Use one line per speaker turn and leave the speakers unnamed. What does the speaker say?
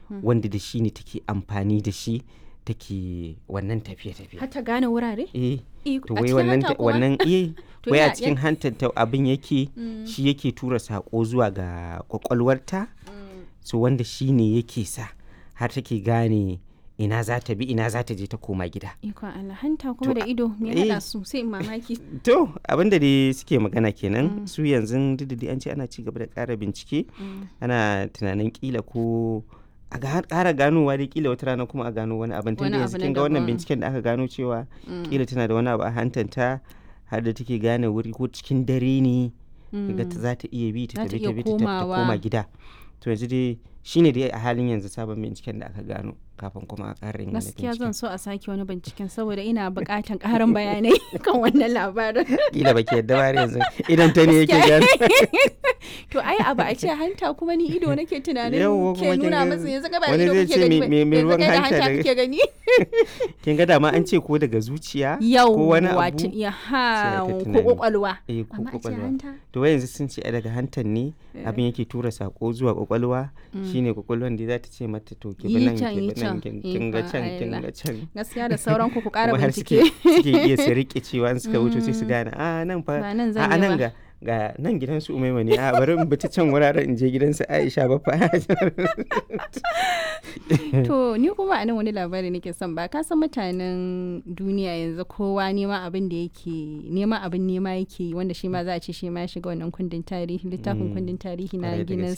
wanda da shi ne take amfani da shi take wannan tafiye-tafiye
har ta gane wurare
eh
Eh,
to
a
wai
cikin
wannan
hanta kuma?
wannan eh
To
wai a
ya-
cikin
ya-
hantar ta abin yake shi yake tura sako zuwa ga kwakwalwarta so wanda shi ne yake sa har take gane ina za ta bi ina za ta je ta koma gida
ikon Allah hanta kuma
To,
da ido me
eh.
hada su sai in mamaki
to abinda dai suke magana kenan su yanzu duk da dai an ce ana ci gaba da ƙara bincike ana tunanin kila ko a ga- ƙara ganowa dai kila wata rana kuma a gano wani abin tun
Wani
da yanzu
abu na
kin ga wannan
daban.
binciken da aka gano cewa kila tana da wani abu a hantanta har da take gane wuri ko cikin dare ne ga ta za ta iya bi ta
Za ta
tafi
iya
ta bi ta tafi ta
komawa.
koma gida to yanzu dai shine dai a halin yanzu sabon binciken da aka gano kafin kuma a ƙara yin wani
gaskiya
binciken
zan so a sake wani binciken saboda ina buƙatan ƙarin bayanai kan wannan labarin
kila baki yadda ba har yanzu idan ta ne yake gano
to ai abu a ce hanta kuma ni ido nake tunanin
Yawwa, kuma
ke
kin
nuna
ga
masa yanzu ka ba
wani
ido
zai
kake
ce
gani
me-
ba,
me- me
yanzu
ruwan
kai da
hanta
hanta
daga-
kake gani
kin ga dama an ce ko daga zuciya
yau
ko wani
wato
abu
ya
sai
ha
ta
ko
tunani.
kwakwalwa
eh ko
amma a ce
kwakwalwa
hanta
to wai yanzu sun ce ai daga hantar ne abin yake tura sako zuwa kwakwalwa shine kwakwalwan da za ta ce mata to ki bi
Yi
nan
can,
ki
yi
bi nan
can.
kin kin ga
Ikon
can kin
Allah.
ga can
gaskiya da sauran ku ku ƙara
kuma har
bincike
suke suke iya su rike cewa in suka wuce sai su gane a nan fa
Ba nan
a
zan
a
yi
nan
ba."
ga ga nan gidan su umaima ne a bari in bi ta can wuraren in je gidan su Aisha ba fa
to ni kuma a nan wani labari nake son ba ka san mutanen duniya yanzu kowa nema abin da yake nema abin nema yake yi, wanda shi ma za a ce shi ma ya shiga wannan kundin tarihi littafin kundin tarihi na
Kwarai da
Guinness